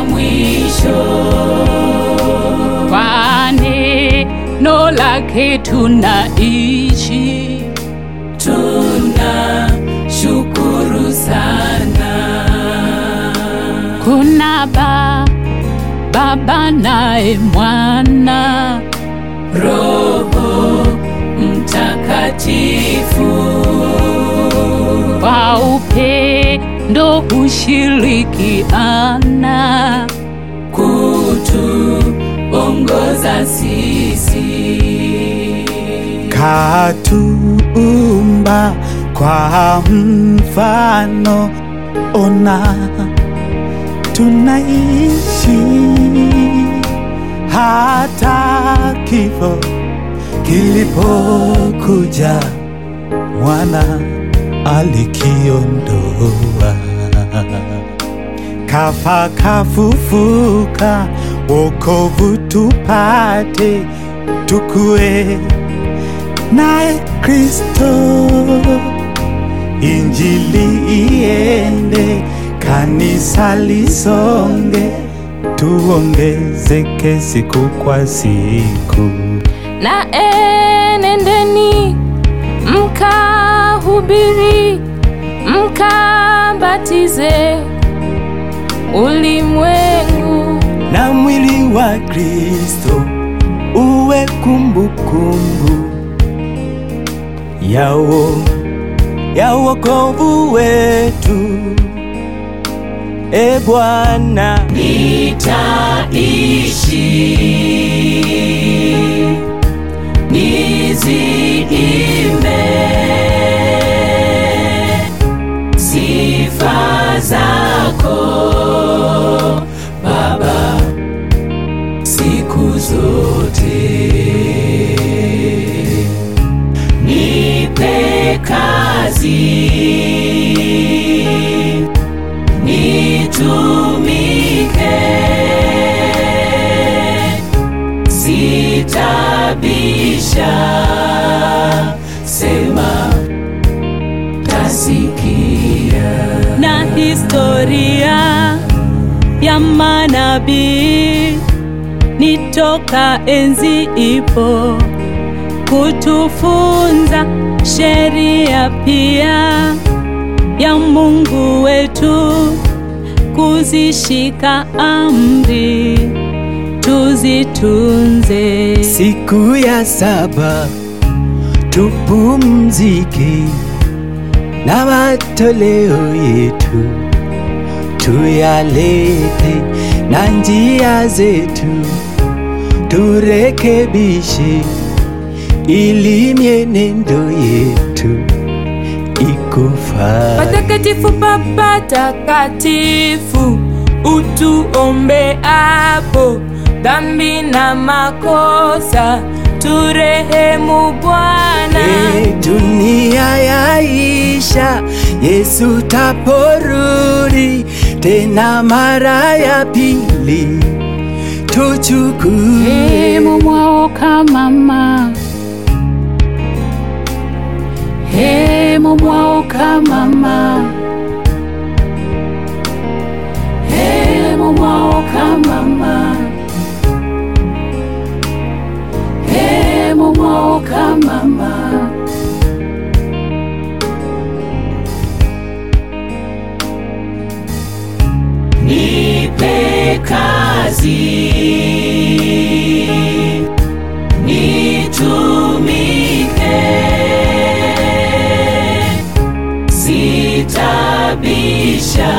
mwisho. Kwa neno lake tunaishi, Tuna shukuru sana. kuna ba Baba naye Mwana, Roho Mtakatifu kwa upendo hushirikiana, kutuongoza sisi. katuumba kwa mfano, ona tunaishi hata kifo kilipokuja, mwana alikiondoa, kafa kafufuka, wokovu tupate, tukue naye Kristo, injili iende, kanisa lisonge, tuongezeke siku kwa siku. na enendeni mkahubiri mkabatize ulimwengu na mwili wa Kristo uwe kumbukumbu yao ya wokovu wetu. E Bwana, Nitaishi niziimbe sifa zako Baba siku zote. Nipe kazi nitumike sitabisha, sema tasikia. na historia ya manabii nitoka enzi ipo kutufunza sheria pia ya Mungu wetu kuzishika amri tuzitunze. siku ya saba tupumzike na matoleo yetu tuyalete na njia zetu turekebishe ili mienendo yetu ikufaa. Patakatifu Baba takatifu, utuombe hapo dhambi na makosa, turehemu Bwana. E, dunia yaisha, Yesu taporudi tena mara ya pili, tuchukue hemu mwaoka mama, hemu mwaoka mama, hemu mwaoka mama, hemu mwaoka mama. Nipe kazi nitumike, sitabisha,